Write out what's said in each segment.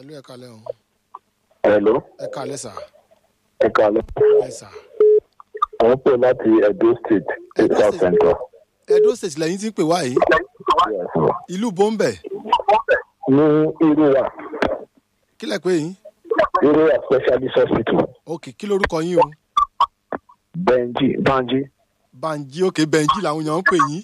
ẹ̀lú ẹ kalẹ́ o Hello, ẹ kalẹ́ sà ẹ kàlẹ́. ẹ sà. Àwọn pè láti Edo State, Edo South State. Central. edo state lẹ́yìn tí ń pè wá yìí Yes, sir. ìlú bọ́ńbẹ̀ Ní Irúwà, kí lẹ pé yín Irúwà Specialist Hospital, ok kí lorúkọ yín o Benji, Banji. banji ok benji làwọn èèyàn ń pè yín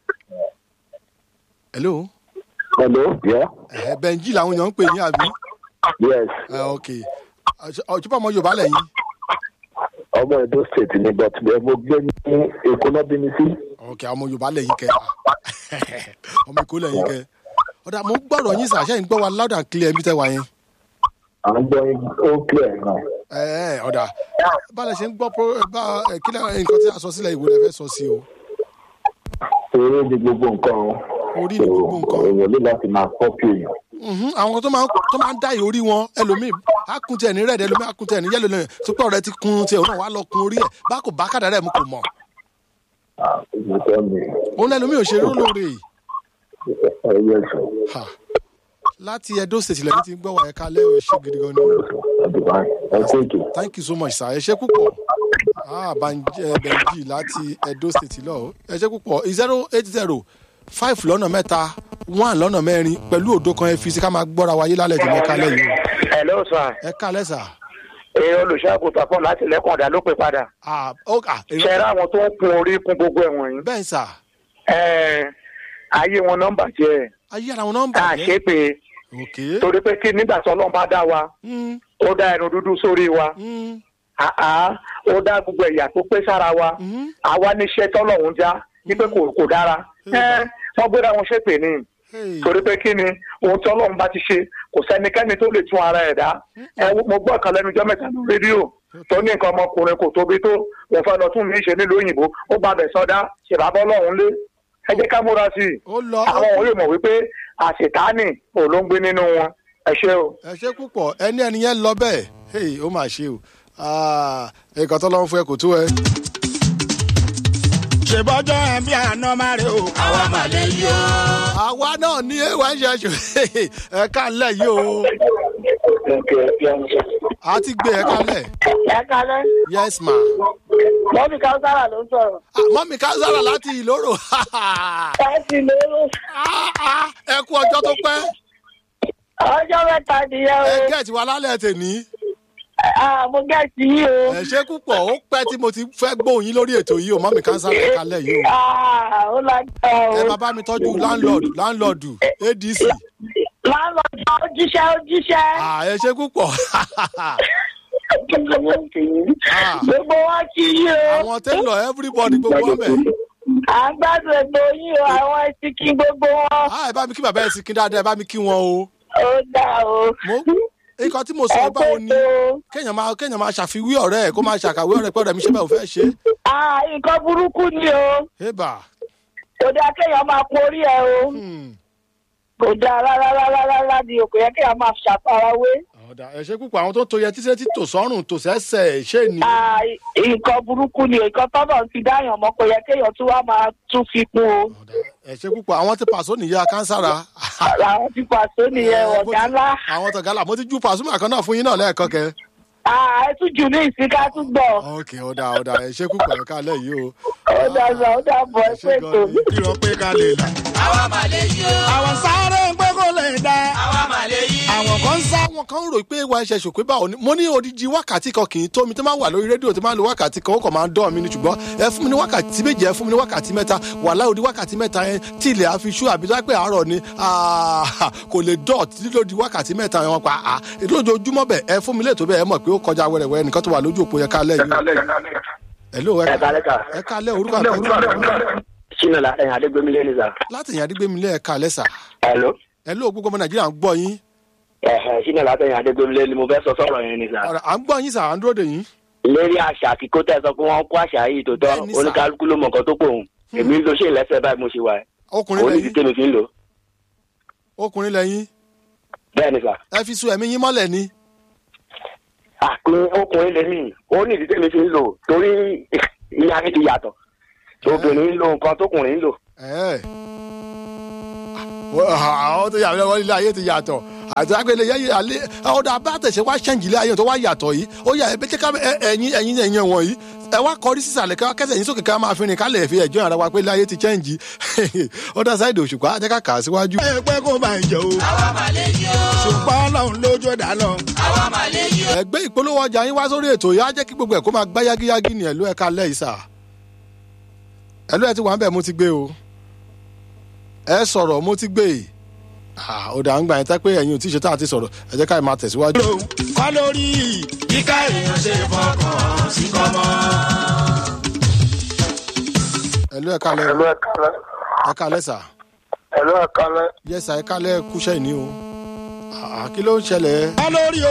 hello Hello, yeah? ẹ benji làwọn èèyàn ń pè yín àbí Yes, ẹ ok ọjọ́ ọmọ yorùbá lẹ́yìn ọmọ Edo State ni but ẹ mo gbé ní Èkó náà bí mi sí. ok àwọn ọmọ yorùbá lẹ́yìn kẹ ọmọ èkó lẹ́yìn kẹ ọ̀dà mo ń gbọ́dọ̀ yín sà ṣẹ́yìn gbọ́ wa loud and clear bí tẹ́ wà yẹn À ń gbọ́ yín ó clear gan. ẹ ẹ ọ̀dà báyìí ṣe ń gbọ́ pro bá ẹ kí lẹ́ nǹkan tí a sọ sílẹ̀ ìwé rẹ̀ fẹ́ sọ sí o Eré ni gbogbo nǹkan o. Orí ni gbogbo nǹkan. Èèyàn ní láti máa kọ́pì èèyàn. Mhm, àwọn tó máa ń tó máa ń dá ìhórí wọn ẹlòmíì á kun tiẹ̀ ní rẹ̀dẹ̀ ẹlòmíì á kun tiẹ̀ ní yẹ́lò lẹ́yìn tó pẹ́ ọ̀rẹ́ ti kun tiẹ̀ òun náà wàá lọ kun orí ẹ̀ bá kò bá kàdá rẹ̀ mu kò mọ̀ Ah, ìgbésẹ̀ mi. òun lẹ́lòmíì ò ṣe eré olóore Ẹ yẹ sọ. Ha. láti edo state lẹ́yìn tí ń gbọ́ wà ẹ̀ka lẹ́wọ̀ ẹ̀ ṣe gidi gan ni Àdùbá ẹ kó ètò. thank you so much sir ẹ ṣe púpọ̀ ah banji ẹ benji láti edo state lọ ẹ ṣe púpọ̀ zero eight zero five lọ́nà mẹ́ta one lọ́nà mẹ́rin pẹ̀lú òdo kan ẹ fi sí ká máa gbọ́ra wáyé lálẹ́ tí mo ká lẹ́yìn o Hello sir. ẹ ká lẹ́sà Ee olùṣègùn kan láti lẹ́kùn ọ̀dà ló pè padà. ah ó ah Ṣé ẹ ráwọn tó ń kun orí kún gbogbo ẹ̀wọ̀n yìí? bẹ́ẹ̀ sà Ẹ̀ẹ́ ayé wọn nọ́mbà jẹ́ ayé ara wọn nọ́mbà ká ṣe pé ok torí pé kí nígbà tí Ọlọ́run bá dá wa Mm, ó dá ẹnu dúdú sórí wa mm, àá ó dá gbogbo ẹ̀yà tó pé sára wa mhm. àwa níṣẹ́ tọ́lọ́run já wípé kò kò dára ẹ́ wọ́n gbéra wọn ṣépè ní Hey. torí pé kí ni ohun tí Ọlọ́run bá ti ṣe kò sẹ́nikẹ́ni tó lè tún ara ẹ̀ dá ẹ mo gbọ́ kan lẹ́nu ọjọ́ mẹ́ta lórí rédíò tó ní nǹkan ọmọkùnrin kò tóbi tó òun fẹ́ lọ tún mí ṣe nílùú òyìnbó ó bá bẹ̀ sọdá ṣèbábọ́ lọ́hùn lé ẹ jẹ́ ká múra sí i ó lọ àwọn òun yóò mọ̀ wípé àṣetánì ò ló ń gbé nínú wọn ẹ ṣé o. ẹ ṣe púpọ̀ ẹni ẹni yẹn lọ bẹ́ẹ̀ hey ó mà ṣe o Ah, nǹkan tó lọ́wọ́ fún ẹ kò tó ẹ. ṣèbọjọ ẹ bí àná máa rè o. àwa mà lè yọ. àwa náà ní ewa ń ṣe ṣù ẹ kálẹ̀ yìí o a ti gbé ẹ kálẹ̀ ẹ kalẹ yes ma mọmi káwùsára ló ń sọrọ Ah, mọ́mí kására láti ìlóró láti lóru Ah, ah, ẹ kú ọjọ́ tó pẹ́ ọjọ mẹta nìyẹn ẹ o gẹ̀ẹ́tì wa lálẹ́ tèmi Ah, mo gẹ̀ẹ́sì yìí o ẹ ṣe púpọ̀ ó pẹ́ tí mo ti fẹ́ gbóhùn yín lórí ètò yìí o mọ́mí kására ẹ kálẹ̀ yìí o Ah, ó lágbára ẹ o máa bá mi tọ́jú landlord landlord adc láńlọ́ọ̀dù ó jíṣẹ́ ó jíṣẹ́ Ah, ẹ ṣe púpọ̀ gbogbo wa kí yí o àwọn tẹ́lọ̀ everybody gbogbo ọmọ ẹ̀ à ń gbádùn ètò yìí o àwọn ẹtì kí gbogbo wọn Ah, ẹ bá mi kí bàbá ẹ sì kí dáadáa ẹ bá mi kí wọn o ó dà o mo nǹkan tí mo sọ ẹ báwo ni pètò kéèyàn máa kéèyàn máa ṣàfiwé ọ̀rẹ́ ẹ̀ kó máa ṣàkàwé ọ̀rẹ́ pé ọ̀rẹ́ mi ṣe bẹ́ẹ̀ ò fẹ́ ṣe Ah, nǹkan burúkú ni o é bà kò dáa kéèyàn máa porí ẹ o. Hmm. kò dáa rárá rárá rárá ni o kò yẹ kí a máa ṣàfarawé. ọ̀dà ẹ ṣe púpọ̀ àwọn tó ń to yẹ tíṣẹ́ tí tò sọ́rùn tò sẹ́sẹ̀ ṣé ni Ah, nǹkan burúkú ni nǹkan tọ́nà ti dáyàn mọ́ kò yẹ kéèyàn tún wá máa tún fi kún o. Ọ̀dà, ẹ ṣe púpọ̀ àwọn tí pàṣọ nìyá kánsárà làwọn ti pàṣẹ nìyẹn Eh, mo ọ̀gá ti- ńlá. àwọn tọ̀gálà mo ti ju pàṣùmọ̀ kan náà fún yín náà lẹ́ẹ̀kan kẹ. Ah, ẹ tún jù ní ìsìnká tún gbọ̀. ok ọ̀dà ọ̀dà ẹ ṣe púpọ̀ ẹ káàlẹ́ yìí o. ó dàgbà ó dàbọ̀ ẹ ẹ ṣe pé gan tó. ni. irọ́ pé ká lè là. àwa mà lè yọ. àwọn sáré ń pé kó lè dá. àwa mà lè yí. àwọn kan ń sá. àwọn kan rò pé wa ẹsẹ̀ ṣòpé báwo ni mo ní odidi wákàtí kan kì í tó mi tó máa wà lórí rédíò tó máa ń lo wákàtí kan ó kàn máa ń dán mi ni ṣùgbọ́n ẹ fún mi ní wákàtí méje ẹ fún mi ní wákàtí mẹ́ta wà láòdì wákàtí mẹ́ta yẹn tí ilẹ̀ àfi ṣú àbí tó wá pé àárọ̀ ni ah, kò lè dọ̀ tí lódi wákàtí mẹ́ta yẹn wọn pa á lójoojúmọ́ bẹ̀ ẹ fún mi lè tó bẹ́ẹ̀ ẹ mọ̀ pé ó kọjá wẹ́rẹ́wẹ́rẹ́ nìkan tó wà lójú òpó yẹn kálẹ̀ yìí hello ẹ ẹ kálẹ́ kà. ẹ kálẹ̀ orúkọ àtàkùn sínú látẹ̀yìn adégbémilé ni sà. láti yàn àdígbémilé ẹ kálẹ̀ sà hello. hello gbogbo ọmọ nàìjíríà ń gbọ́ yín ẹ̀hẹ̀ sínú látẹ̀yìn adégbémilé ni mo fẹ́ sọ sọ̀rọ̀ yẹn ni sà. ọ̀rọ̀ à ń gbọ́ yín sà à ń dúró dè yín lérí àṣà kíkó tẹ̀ sọ pé wọ́n kó àṣà yìí tó tọ́ Bẹ́ẹ̀ni sà. oníkálukú ló mọ nǹkan tó pòun. èmi ń lo ṣé ìlẹ́sẹ̀ báyìí mo ṣe wà ẹ́. ọkùnrin onídìí lẹ́yìn tèmi fi ń lò. ọkùnrin lẹ́yìn bẹ́ẹ̀ ni sà. ẹ fi sun ẹ̀mí yín mọ́lẹ̀ ni àpín ọkùnrin lèmi ó ní ìdí tèmi fi ń lò torí ilé ayé ti yàtọ̀ obìnrin ń lo nǹkan tókùnrin ń lò. Ẹ̀. Wọ́n- àwọn tó yà mí lọ́wọ́ ilé ayé ti yàtọ̀ àti agbèlè yẹ alẹ́ ọ̀dà abátẹ̀sẹ̀ wá ṣẹ́ǹjì lé ayé tó wá yàtọ̀ yìí ó yà ẹ jẹ́ ká ẹ- ẹ̀yin ẹ̀yin ẹ̀yin wọ̀nyí ẹ wá kọrí sísàlẹ̀ ká kẹsẹ̀ yín sókè ká máa fi rìn kálẹ̀ fi ẹ̀jọ́ ara wa pé láyé ti ṣẹ́ǹjì ọ̀dà sáìdì òṣùpá jẹ́ ká kà á síwájú. ẹ pẹ́ kó bá ń jẹ o. ṣùgbọ́n ọlọ́run lójú ẹ̀dá lọ. ẹgbẹ́ ìpolówó ọjà yín wá sórí ètò yìí á jẹ́ kí gbogbo ẹ̀ kó máa gbá yágíyágí ní ẹ̀lú ẹ̀ka lẹ́ ìsà ẹ̀lú ẹ̀ ti wà ń bẹ̀ mo ti gbé o ẹ sọ̀rọ̀ mo ti gbé e Ah, ó dà ń gbà yín tẹ́ pé ẹ̀yin ò tí ì ṣe tá a ti sọ̀rọ̀ ẹ jẹ́ ká ẹ máa tẹ̀síwájú. kọ́ lórí kíká èèyàn ṣe fọkàn sí kọ́mọ́. ẹ̀lú ẹ̀ka lẹ́ ẹ̀lú ẹ̀kálẹ́ ẹ̀ka lẹ́ sà ẹ̀lú ẹ̀kálẹ́ yẹ́sà ẹ̀ka lẹ́ kúṣẹ́ ìní o Ah, kí ló ń ṣẹlẹ̀ kọ́ lórí